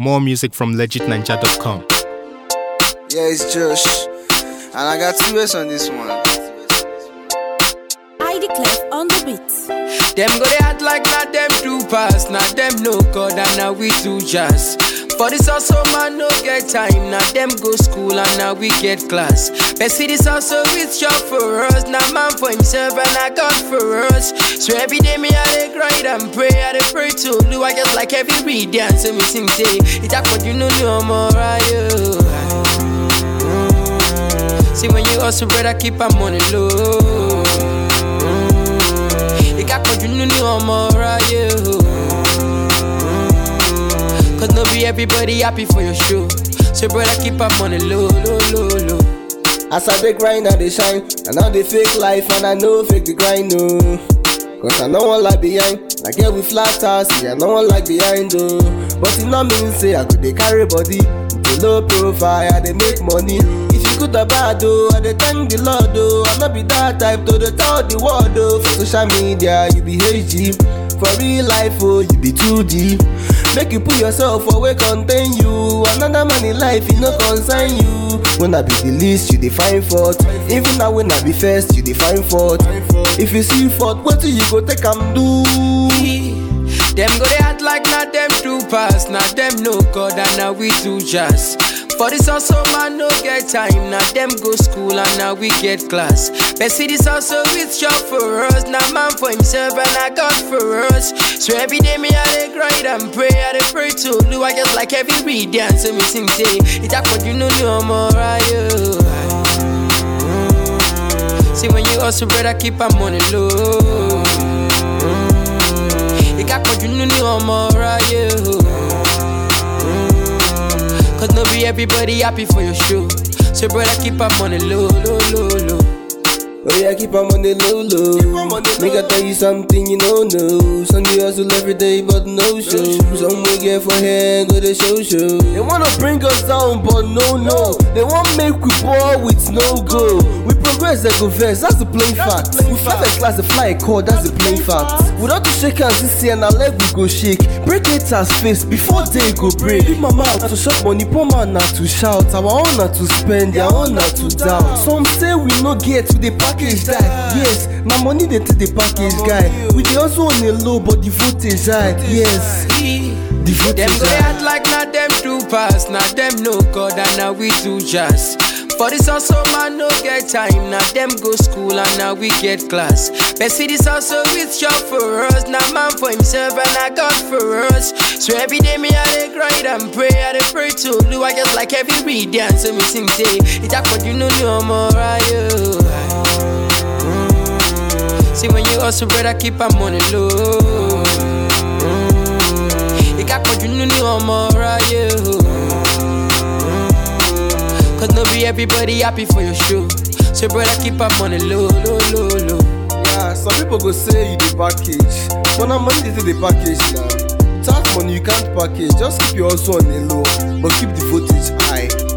More music from legitninja.com. Yeah, it's Josh. And I got two S on this one. ID Clef on the beat. Them go they act like not them do pass, not them no God and now we do just. For this also man no get time, now them go school and now we get class. But see this also it's job for us, now man for himself and I God for us. So every day me I dey grind and pray, I dey pray to do I just like every read and so me sing say, it's a what you know no more right See when you hustle, brother, keep our money low. You got what you know ni ọmọ ráyé o. Cause no be everybody happy for your show. So brother, keep our money low, low, low, low. As I dey grind, I dey shine. And now they fake life, and I know fake the grind, no. Cause I no one like behind. Like here with flat ass, yeah, no one like behind, oh. But it not mean say I go dey carry body. With a low profile, I dey make money. If you good or bad, oh, I dey thank the Lord, oh. I no be that type to dey tell the world, oh. For social media, you be HG. For real life, oh, you be 2G. Make you put yourself for where contain you. Another man in life, it no concern you. When I be the least, you define fault. Even now when I be first, you define fault. If you see fault, what do you go take am do? Them go they act like not them do pass, not them no God and now we do just. For this also man no get time, now them go school and now we get class. But see this also it's job for us, now man for himself and I God for us. So every day me I dey grind and pray, I dey pray to do I just like every read and so me sing say, it's a what you know no more right See when you hustle, brother, keep our money low. You got what you know ni ọmọ ráyé o. Cause no be everybody happy for your show. So brother, keep our money low, low, low, low. Oh yeah, keep am on the low low. Make I tell you something you don't know. Some you hustle every day but no show. Some we get for hair go the show show. They wanna bring us down but no no. They want make we ball with no go. We progress they go first, that's the plain fact. We fly first class the fly a call, that's the plain fact. Without to shake hands this year, now leg we go shake. Break haters face before day go break. Big mama out to shop money, poor man not to shout. Our own not to spend, their own not to doubt. Some say we no get to the package die. Yes, na money they take the package guy. We dey also on a low but the voltage high. Yes, the Them voltage go they high. act like not them do pass, not them no God and now we do just. For this also man no get time, now them go school and now we get class. But see this also it's job for us, now man for himself and I God for us. So every day me I dey grind and pray, I dey pray to do I just like every read and so me sing say, it's a what you know no more right See when you hustle, brother, keep our money low. You got what you know ni ọmọ ráyé o. Cause no be everybody happy for your show. So brother, keep our money low, low, low, low. Yeah, some people go say you the package, but na money dey take the package now. Tax money you can't package, just keep your hustle on a low, but keep the voltage high.